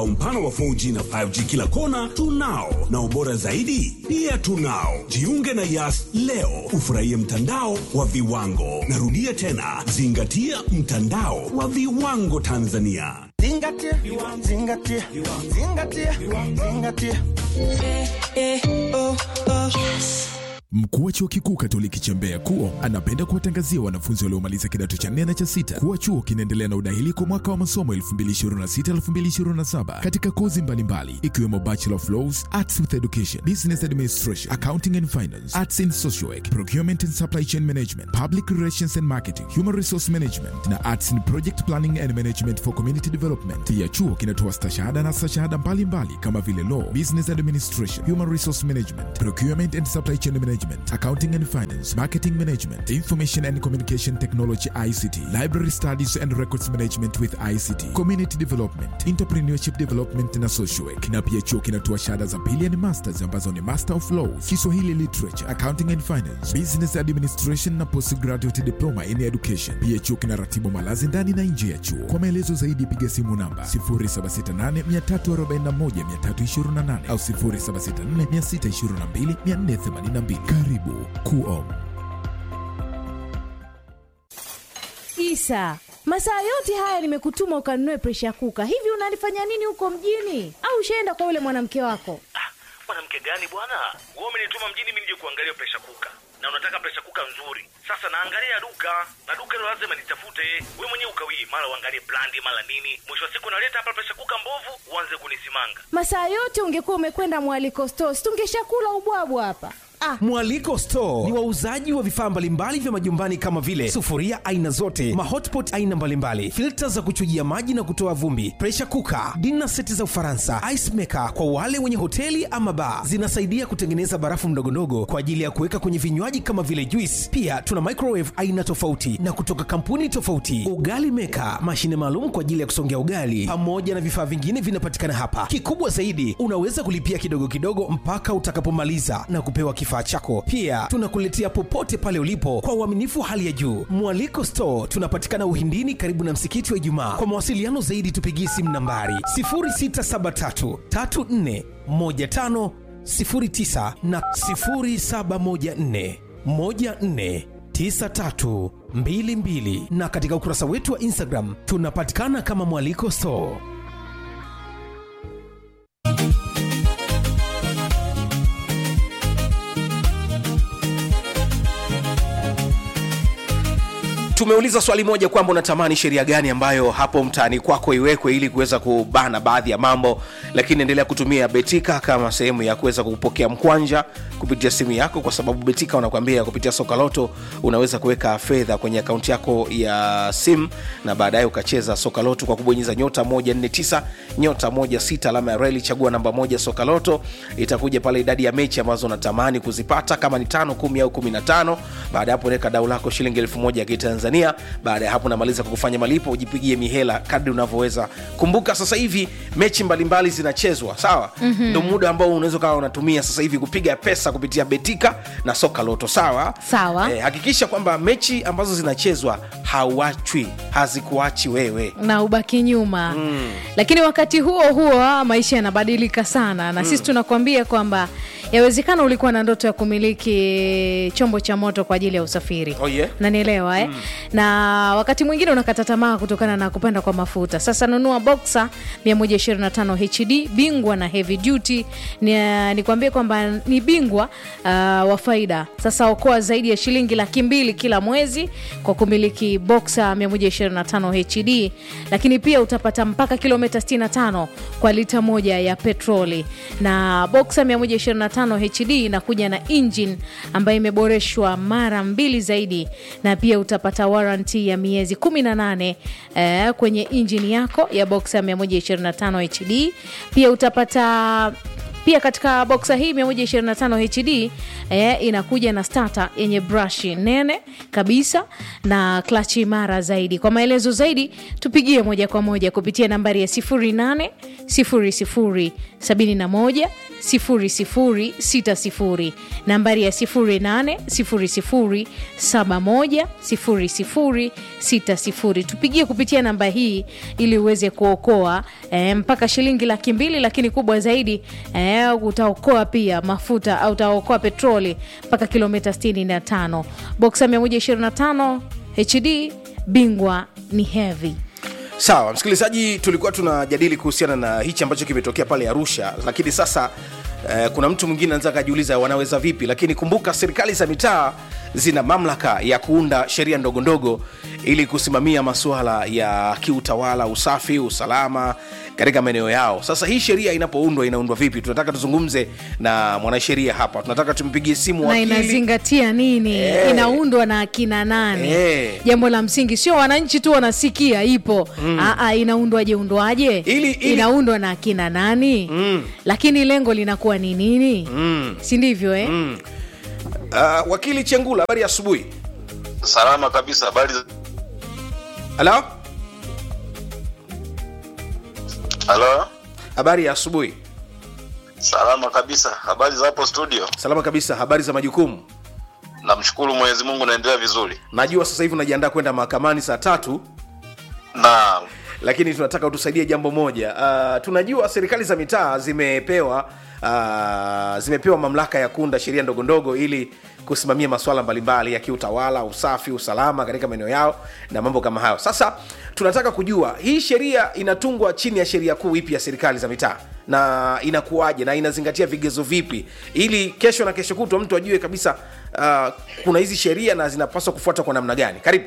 Umpana wa 4G na 5G kila kona tunao, na ubora zaidi pia tunao. Jiunge na Yas leo ufurahie mtandao wa viwango. Narudia tena, zingatia mtandao wa viwango Tanzania. Zingatia, zingatia, zingatia, zingatia. Mkuu wa chuo kikuu Katoliki cha Mbeya KUO anapenda kuwatangazia wanafunzi waliomaliza kidato cha nne na cha sita kuwa chuo kinaendelea na udahili kwa mwaka wa masomo 2026-2027 katika kozi mbalimbali ikiwemo Bachelor of Laws, Arts with Education, Business Administration, Accounting and Finance, Arts in Social Work, Procurement and Supply Chain Management, Public Relations and Marketing, Human Resource Management na Arts in Project Planning and Management for Community Development. Pia chuo kinatoa stashahada na stashahada mbalimbali kama vile Law, Business Administration, Human Resource Management, Procurement and Supply Chain Management, Accounting and Finance, Marketing Management, Information and Communication Technology ICT, Library Studies and Records Management with ICT, Community Development, Entrepreneurship Development na Social Work. Na pia chuo kinatoa shahada za pili yani masters ambazo ni Master of Laws, Kiswahili Literature, Accounting and Finance, Business Administration na Postgraduate Diploma in Education. Pia chuo kinaratibu malazi ndani na nje ya chuo. Kwa maelezo zaidi piga simu namba 0768341328 au 0764622482. Karibu KUO. Isa, masaa yote haya nimekutuma ukanunue presha kuka. Hivi unalifanya nini huko mjini? Au ushaenda kwa yule mwanamke wako? mwanamke gani bwana wewe umenituma mjini mimi nije kuangalia presha kuka na unataka presha kuka nzuri sasa naangalia duka na duka hilo lazima nitafute we mwenyewe ukawii mara uangalie brandi mara nini mwisho wa siku naleta hapa presha kuka mbovu uanze kunisimanga Masaa yote ungekuwa umekwenda mwaliko stores, tungeshakula ubwabwa hapa. Ah, Mwaliko Store ni wauzaji wa vifaa mbalimbali vya majumbani kama vile sufuria aina zote, mahotpot aina mbalimbali, filta za kuchujia maji na kutoa vumbi, pressure cooker, dinner seti za Ufaransa, ice maker kwa wale wenye hoteli ama bar. Zinasaidia kutengeneza barafu ndogondogo kwa ajili ya kuweka kwenye vinywaji kama vile juice. Pia tuna microwave aina tofauti na kutoka kampuni tofauti, ugali maker, mashine maalum kwa ajili ya kusongea ugali, pamoja na vifaa vingine vinapatikana hapa. Kikubwa zaidi, unaweza kulipia kidogo kidogo mpaka utakapomaliza na kupewa kifaa chako. Pia tunakuletea popote pale ulipo kwa uaminifu wa hali ya juu. Mwaliko Store tunapatikana Uhindini, karibu na msikiti wa Ijumaa. Kwa mawasiliano zaidi, tupigie simu nambari 0673 34 15 09 na 0714 14 9322 na katika ukurasa wetu wa Instagram tunapatikana kama Mwaliko Store. tumeuliza swali moja kwamba unatamani sheria gani ambayo hapo mtaani kwako iwekwe ili kuweza kubana baadhi ya mambo lakini endelea kutumia betika kama sehemu ya kuweza kupokea mkwanja kupitia simu yako kwa sababu betika wanakuambia kupitia soka loto unaweza kuweka fedha kwenye akaunti yako ya simu na baadaye ukacheza soka loto kwa kubonyeza nyota 149 nyota 16 alama ya reli chagua namba moja soka loto itakuja pale idadi ya mechi ambazo unatamani kuzipata kama ni tano kumi au kumi na tano baada ya hapo unaweka dau lako shilingi elfu moja ya kitanzania baada ya hapo unamaliza kwa kufanya malipo ujipigie mihela kadri unavyoweza kumbuka sasa hivi mechi mbalimbali zinachezwa sawa mm-hmm. ndo muda ambao unaweza ukawa unatumia sasa hivi kupiga pesa kupitia betika na soka loto sawa Sawa. eh, hakikisha kwamba mechi ambazo zinachezwa hauachwi hazikuachi wewe na ubaki nyuma mm. lakini wakati huo huo ah, maisha yanabadilika sana na mm. sisi tunakuambia kwamba yawezekana ulikuwa na ndoto ya kumiliki chombo cha moto kwa ajili ya usafiri Oh, yeah? nanielewa eh? mm. na wakati mwingine unakata tamaa kutokana na kupanda kwa mafuta sasa nunua boxa 125 hd bingwa na heavy duty ni, nikwambie kwamba ni bingwa uh, wa faida sasa okoa zaidi ya shilingi laki mbili kila mwezi kwa kumiliki boxa 125 hd lakini pia utapata mpaka kilomita 65 kwa lita moja ya petroli na boxa 125 hd inakuja na engine ambayo imeboreshwa mara mbili zaidi na pia utapata waranti ya miezi 18 eh, kwenye injini yako ya boxa 125 hd pia utapata pia katika boksa hii 125 hd eh, inakuja na starter yenye brashi nene kabisa na klachi imara zaidi kwa maelezo zaidi tupigie moja kwa moja kupitia nambari ya 08 00 71 0060 nambari ya 08 00 71 0060 tupigie kupitia namba hii ili uweze kuokoa eh, mpaka shilingi laki mbili lakini kubwa zaidi eh, utaokoa pia mafuta au utaokoa petroli mpaka kilomita 65 boksa 125 hd bingwa ni heavy sawa msikilizaji tulikuwa tunajadili kuhusiana na hichi ambacho kimetokea pale arusha lakini sasa eh, kuna mtu mwingine anaweza akajiuliza wanaweza vipi lakini kumbuka serikali za mitaa zina mamlaka ya kuunda sheria ndogo ndogo ili kusimamia masuala ya kiutawala usafi usalama katika maeneo yao sasa hii sheria inapoundwa inaundwa vipi tunataka tuzungumze na mwanasheria hapa tunataka tumpigie simu na wakili inazingatia nini Eh. inaundwa na akina nani Eh. jambo la msingi sio wananchi tu wanasikia ipo mm. inaundwaje undwaje Ili- ili- inaundwa na akina nani mm. lakini lengo linakuwa ni nini mm. si ndivyo eh? mm. uh, wakili chengula habari ya asubuhi salama kabisa habari za- halo halo habari ya asubuhi salama kabisa habari za hapo studio salama kabisa habari za majukumu namshukuru mwenyezi mungu naendelea vizuri najua sasa hivi unajiandaa kwenda mahakamani saa tatu na lakini tunataka utusaidie jambo moja uh, tunajua serikali za mitaa zimepewa uh, zimepewa mamlaka ya kuunda sheria ndogo ndogo ili kusimamia masuala mbalimbali ya kiutawala usafi usalama katika maeneo yao na mambo kama hayo sasa tunataka kujua hii sheria inatungwa chini ya sheria kuu ipi ya serikali za mitaa na inakuwaje na inazingatia vigezo vipi ili kesho na kesho kutwa mtu ajue kabisa uh, kuna hizi sheria na zinapaswa kufuatwa kwa namna gani karibu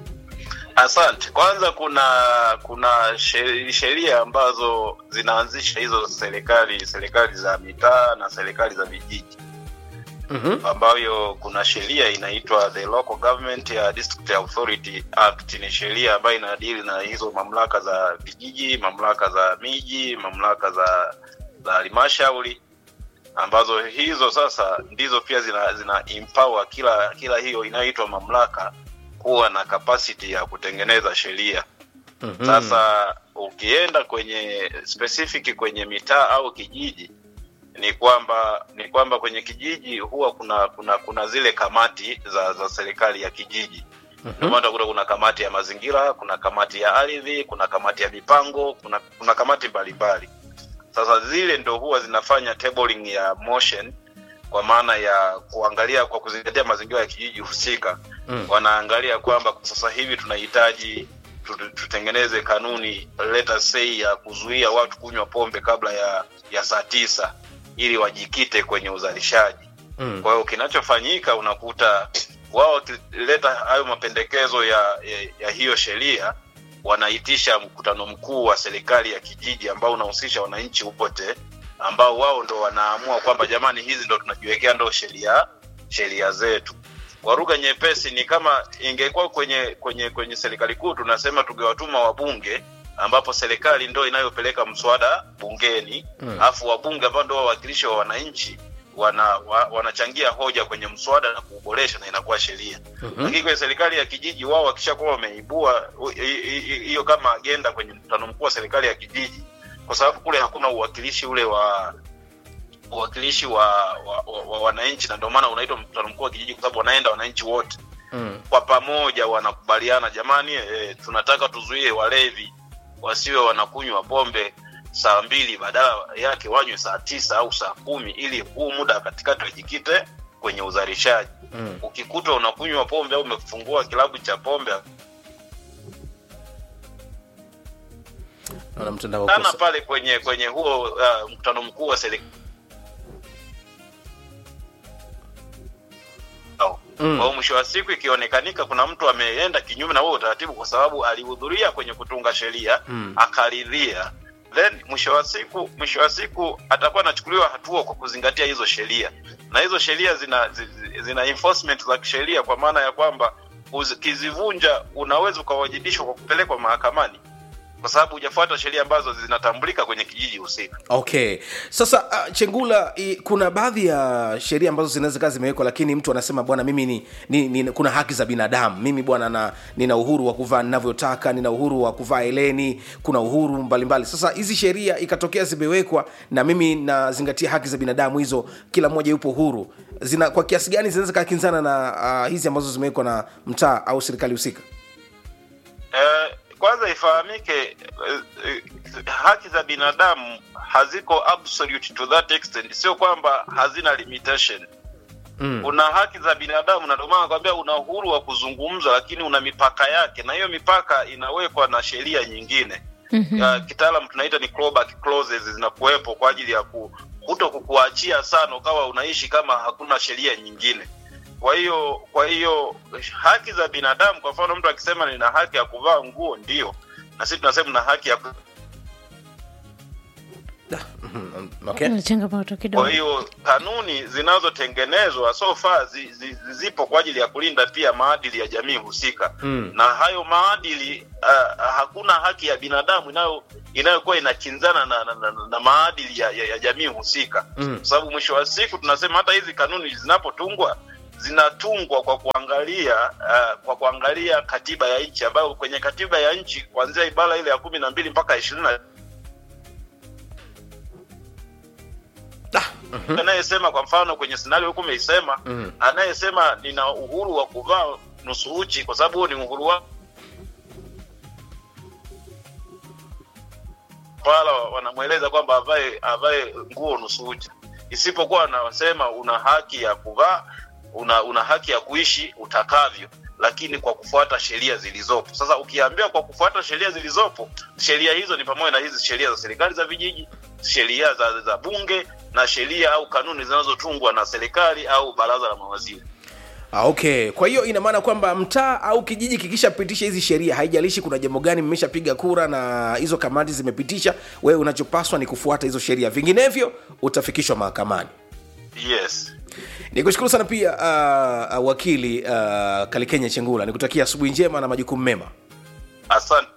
asante kwanza kuna kuna she- sheria ambazo zinaanzisha hizo serikali serikali za mitaa na serikali za vijiji mm-hmm. ambayo kuna sheria inaitwa the local government ya district authority act ni sheria ambayo inadili na hizo mamlaka za vijiji mamlaka za miji mamlaka za za halmashauri ambazo hizo sasa ndizo pia zina, zina empower kila kila hiyo inayoitwa mamlaka kuwa na capacity ya kutengeneza sheria Mm-hmm. sasa ukienda kwenye specific kwenye mitaa au kijiji ni kwamba ni kwamba kwenye kijiji huwa kuna kuna kuna zile kamati za za serikali ya kijiji ndio maana utakuta kuna kamati ya mazingira kuna kamati ya ardhi kuna kamati ya mipango kuna kuna kamati mbalimbali sasa zile ndo huwa zinafanya tabling ya motion kwa maana ya kuangalia kwa kuzingatia mazingira ya kijiji husika mm. wanaangalia kwamba kwa sasa hivi tunahitaji tu- tutengeneze kanuni let us say ya kuzuia watu kunywa pombe kabla ya ya saa tisa ili wajikite kwenye uzalishaji Mm. kwa hiyo kinachofanyika unakuta wao wakileta hayo mapendekezo ya, ya, ya hiyo sheria wanaitisha mkutano mkuu wa serikali ya kijiji ambao unahusisha wananchi wote ambao wao ndo wanaamua kwamba jamani hizi ndo tunajiwekea ndo sheria sheria zetu kwa lugha nyepesi ni kama ingekuwa kwenye kwenye kwenye serikali kuu tunasema tungewatuma wabunge ambapo serikali ndo inayopeleka mswada bungeni alafu wabunge ambao ndo wawakilishi wa wananchi wana, wa, wanachangia hoja kwenye mswada na kuuboresha na inakuwa sheria mm-hmm. lakini kwenye serikali ya kijiji wao wakishakuwa wameibua u- hi- hi- hi- hiyo kama agenda kwenye mkutano mkuu wa serikali ya kijiji kwa sababu kule hakuna uwakilishi ule wa uwakilishi wa, wa, wa, wa wananchi na ndio maana unaitwa mkutano mkuu wa kijiji kwa sababu wanaenda wananchi wote Mm. kwa pamoja wanakubaliana jamani e, tunataka tuzuie walevi wasiwe wanakunywa pombe saa mbili badala yake wanywe saa tisa au saa kumi ili huu muda katikati wajikite kwenye uzalishaji Mm. ukikuta unakunywa pombe au umefungua kilabu cha pombe naona mtandao sana uko sa- pale kwenye kwenye huo uh, mkutano mkuu wa serikali Mm. kwa hiyo mwisho wa siku ikionekanika kuna mtu ameenda kinyume na huo utaratibu kwa sababu alihudhuria kwenye kutunga sheria Mm. akaridhia then mwisho wa siku mwisho wa siku atakuwa anachukuliwa hatua kwa kuzingatia hizo sheria na hizo sheria zina zi- zi- zina enforcement za kisheria kwa maana ya kwamba ukizivunja unaweza ukawajibishwa kwa kupelekwa mahakamani kwa sababu hujafuata sheria ambazo zinatambulika kwenye kijiji husika okay sasa uh, chengula i, kuna baadhi ya sheria ambazo zinaweza kaa zimewekwa lakini mtu anasema bwana mimi ni, ni, ni kuna haki za binadamu mimi bwana na nina uhuru wa kuvaa ninavyotaka nina uhuru wa kuvaa eleni kuna uhuru mbalimbali mbali. sasa hizi sheria ikatokea zimewekwa na mimi nazingatia haki za binadamu hizo kila mmoja yupo huru zina kwa kiasi gani zinaweza kakinzana na uh, hizi ambazo zimewekwa na mtaa au serikali husika eh, kwanza ifahamike eh, eh, haki za binadamu haziko absolute to that extent sio kwamba hazina limitation mm. una haki za binadamu na ndio maana nakwambia una uhuru wa kuzungumza lakini una mipaka yake na hiyo mipaka inawekwa na sheria nyingine mm-hmm. uh, kitaalam tunaita ni clawback clauses zinakuwepo kwa ajili ya ku, kuto kukuachia sana ukawa unaishi kama hakuna sheria nyingine kwa hiyo kwa hiyo haki za binadamu kwa mfano mtu akisema nina haki ya kuvaa nguo ndio na sisi tunasema na haki ya ku- okay. Kuna changamoto kidogo kwa hiyo kanuni zinazotengenezwa so far zi, zi, zipo kwa ajili ya kulinda pia maadili ya jamii husika Mm. na hayo maadili uh, hakuna haki ya binadamu inayo inayokuwa inakinzana na, na, na, na maadili ya, ya, ya jamii husika Mm. kwa sababu mwisho wa siku tunasema hata hizi kanuni zinapotungwa zinatungwa kwa kuangalia uh, kwa kuangalia katiba ya nchi ambayo kwenye katiba ya nchi kuanzia ibara ile ya kumi na mbili mpaka ishirini na anayesema kwa mfano kwenye scenario huku umeisema Mhm. anayesema nina uhuru wa kuvaa nusu uchi kwa sababu huo ni uhuru wa pala wanamweleza kwamba avae avae nguo nusu uchi isipokuwa anasema una haki ya kuvaa una una haki ya kuishi utakavyo lakini kwa kufuata sheria zilizopo sasa ukiambiwa kwa kufuata sheria zilizopo sheria hizo ni pamoja na hizi sheria za serikali za vijiji sheria za, za bunge na sheria au kanuni zinazotungwa na serikali au baraza la mawaziri Ah, okay kwa hiyo ina maana kwamba mtaa au kijiji kikishapitisha hizi sheria haijalishi kuna jambo gani mmeshapiga kura na hizo kamati zimepitisha wewe unachopaswa ni kufuata hizo sheria vinginevyo utafikishwa mahakamani yes nikushukuru sana pia uh, uh, wakili uh, kalikenya chengula nikutakia asubuhi njema na majukumu mema asante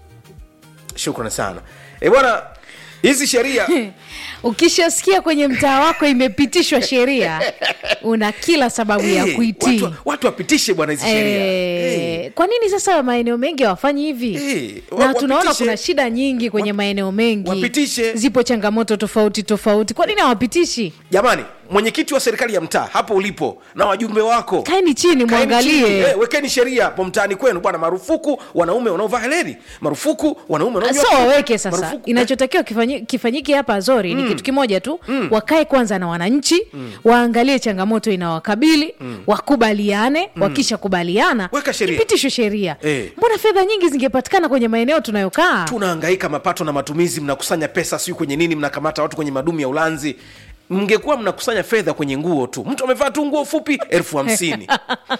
shukran sana e bwana hizi sheria ukishasikia kwenye mtaa wako imepitishwa sheria una kila sababu ya Eh, kuitii watu, watu wapitishe bwana hizi sheria Eh, Eh, kwa nini sasa maeneo mengi hawafanyi hivi Eh, wa- na tunaona wapitishe. kuna shida nyingi kwenye Wap- maeneo mengi wapitishe. zipo changamoto tofauti tofauti kwa nini hawapitishi jamani mwenyekiti wa serikali ya mtaa hapo ulipo na wajumbe wako kaeni chini Kaeni chini, mwangalie eh, wekeni sheria hapo mtaani kwenu bwana marufuku wanaume wanaovaa heleni marufuku wanaume wanaonywa so kiti. waweke sasa Marufuku- inachotakiwa kifanyi- kifanyike hapa azori ni kitu kimoja tu wakae kwanza na wananchi waangalie changamoto inawakabili wakubaliane wakishakubaliana Weka sheria. ipitishwe sheria Eh. mbona fedha nyingi zingepatikana kwenye maeneo tunayokaa tunahangaika mapato na matumizi mnakusanya pesa siu kwenye nini mnakamata watu kwenye madumu ya ulanzi mngekuwa mnakusanya fedha kwenye nguo tu mtu amevaa tu nguo fupi elfu hamsini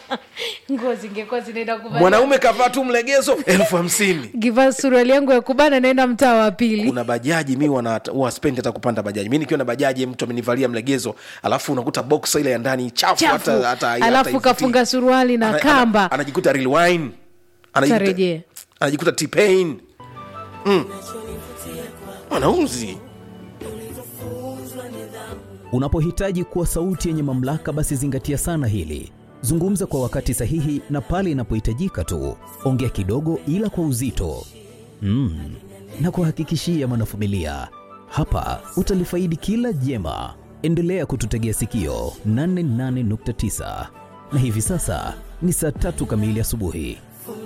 nguo zingekuwa zinaenda kuvalia. mwanaume kavaa tu mlegezo elfu hamsini kivaa suruali yangu ya kubana naenda mtaa wa pili kuna bajaji mi wana- huwa spendi hata kupanda bajaji mi nikiwa na bajaji mtu amenivalia mlegezo alafu unakuta boksa ile ya ndani chafu chafu hata, hata, hata alafu haivutii. kafunga suruali na Ana- kamba ana- anajikuta real wine anajikuta, Tarejea. anajikuta T-Pain. mm. wanauzi Unapohitaji kuwa sauti yenye mamlaka, basi zingatia sana hili. Zungumza kwa wakati sahihi na pale inapohitajika tu. Ongea kidogo, ila kwa uzito mm. na kuhakikishia mwanafamilia, hapa utalifaidi kila jema. Endelea kututegea sikio 88.9 na hivi sasa ni saa tatu kamili asubuhi.